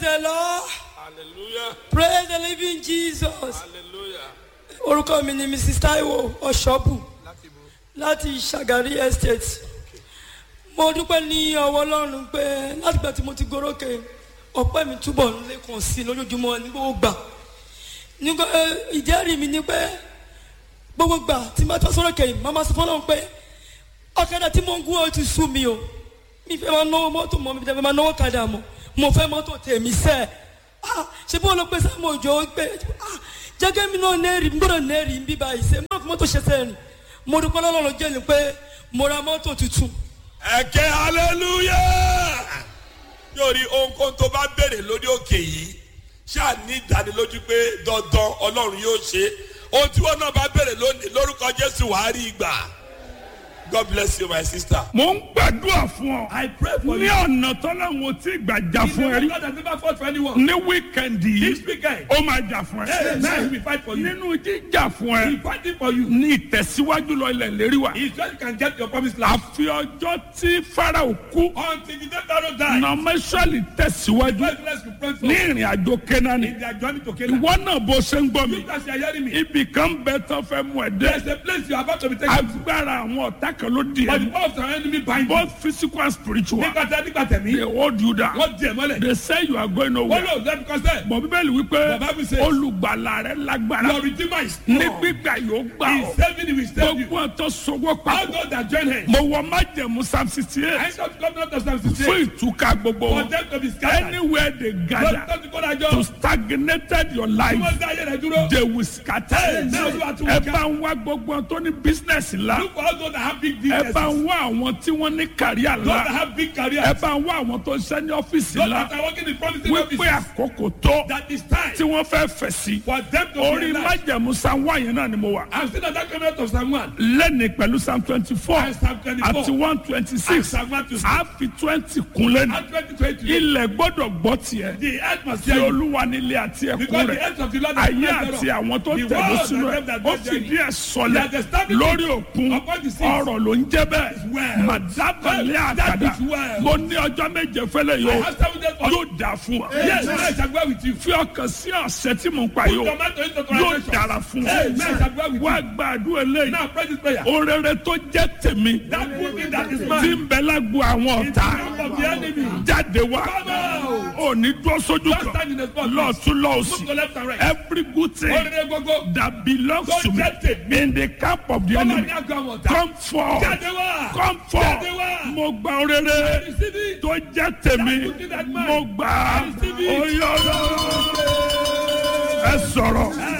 the lord hallelujah praise the living jesus hallelujah orúkọ mi ni mrs taiwo ọ̀ṣọ́bù láti bo láti ṣàgárí estate mo dúpẹ́ ní ọwọ́ ọlọ́run pé látìgbà tí mo ti gorókè ọpẹ́ mi túbọ̀ ń lékun sí i lójoojúmọ́ ní gbogbo gbà nígbà ẹ, ìjẹ́rìí mi ni pé gbogbo gbà tí mo bá sọ̀rọ̀ kẹ́yìn màmá sọ fọlọ́run pé ọ̀kadà tí mo ń gún ọ ti sú mi o mi fẹ́ máa náwó mọ́tò mọ́ mi fẹ́ máa náwó kadà mọ́ mo fẹ́ mọ́tò tèmi sẹ́ ah ṣé bí wọn lọ pé sáàmù òjò pé ah jẹ́gẹ́ mi náà nẹ́ẹ̀rì mi gbọ́dọ̀ nẹ́ẹ̀rì ń bí báyìí ṣe mọ́ mọ́tò ṣe sẹ́yìn mo dúpẹ́ lọ́lọ́run jẹ́ ni pé mo ra mọ́tò tuntun ẹ̀kẹ́ hallelujah yóò rí ohunkóhun tó bá béèrè lórí òkè yìí ṣáà ní ìdánilójú pé dandan ọlọ́run yóò ṣe ohun tí wọn náà bá béèrè lónìí lórúkọ jésù wàá rí ìgbà god bless you my sister. mo ń gbàdúrà fún ọ. I pray for ní you. ọ̀nà tọ́láwọn tí gbàjà fún ẹ rí. God has never fought for anyone. ní wíkẹ̀ndì This yìí weekend, ó máa jà fún hey, ẹ. now he will fight for you. nínú jíjà fún He ẹ fighting for you. ní ìtẹ̀síwájú lọ ilẹ̀ lérí wa. He just can get your promised land. àfi ọjọ́ tí farao kú Until the day Pharaoh died, nọmẹsọ̀lì tẹ̀síwájú God bless you, friends. ní ìrìn àjò kẹ́nání. In their journey to Canaan. ìwọ náà bó ṣe ń gbọ́ mi. You guys are hearing me. ibì kan bẹ tán fẹ́ mú ẹ There's dé. a place you are about to be taken to. agbára àwọn ọ̀tá kan ló di But the ẹ. power of the enemy bind you. both physical and spiritual. Nígbà tí a nígbà tẹ̀mí, they hold you down. wọ́n di ẹ̀ mọ́lẹ̀. they say you are going Wọ́n nowhere. lò lẹ́nu kọ́sẹ̀. bọ̀ bíbélì wípé Bàbá mi ṣe. olùgbàlà rẹ lágbára Your redeemer is ní strong. gbígbà yóò gbà He ọ́ is saving you, he will save you. gbogbo ọ̀tọ̀ sọwọ́ All papọ̀ those that join him. mo wọ májẹ̀mú psalm sixty I eight ain't got government of Psalm fún 68. ìtúká gbogbo For wọn them to be scattered. anywhere they gather Lọ́dún tó kọ́ to dájọ́. stagnated your Tí life wọ́n dá ayé rẹ̀ dúró. they will scatter Hey, now you are too ẹ weak. bá ń wá gbogbo ọ̀tọ̀ ní business ńlá Look for all those that have big ẹ businesses. bá ń wá àwọn tí wọ́n ní kàríà Those that ńlá have big careers. ẹ bá ń wá àwọn tó ń ṣe ní ọ́fíìsì Those ńlá that are working in promising wípé offices. àkókò tó That is time tí wọ́n fẹ́ fẹ̀ sí for them to orí realize. májẹ̀mú psalm one yẹn náà ni mo wà. I'm still at that comment of Psalm 1. lẹ́ni pẹ̀lú psalm twenty four And Psalm 24. àti one twenty And six Psalm 126. a fi twenty kun lẹ́nu And 2020. ilẹ̀ gbọ́dọ̀ gbọ́ tiẹ̀ The earth must tí hear you. olúwa nílé àti ẹ̀kún Because the rẹ̀ earth of the Lord is ayé not àti thereof. àwọn tó The tẹ̀lé world sínú and ẹ̀ them that ó dwell fìdí therein. ẹ̀ sọlẹ̀ He has established lórí it òkun upon the seas. ọ̀rọ̀ ló ń jẹ́ bẹ́ẹ̀ well. màdábàlẹ̀ That àkàdá is well. mo ní ọjọ́ méje fẹ́lẹ̀ I yóò have seven days for yóò dà fún wa Yes, I shall go with you. fi ọkàn sí ọ̀sẹ̀ tí mo ń pa Put yóò your mind to it to yóò translation. dára fún Hey, man, I shall go with wa you. gbàdúrà eléyìí Now pray this prayer. orere tó jẹ́ tèmi That good thing that is tí mine. ń bẹ lágbo àwọn In the ọ̀tá camp of the enemy. jáde wá Come out. ò ní dúró sójú Just kan stand in the spot. lọ́ọ̀tún Move lọ́ọ̀sì to left and right. every good thing Orire gbogbo. that belongs Tó to me jẹ́ tèmi. in the camp of the Come on, enemy now go on. come forth Jáde wá. come forth Jáde wá. mo gba orere Receive it. tó jẹ́ tèmi good thing that mine. mo gbà á Receive it. oyè ọlọ́run ẹ sọ̀rọ̀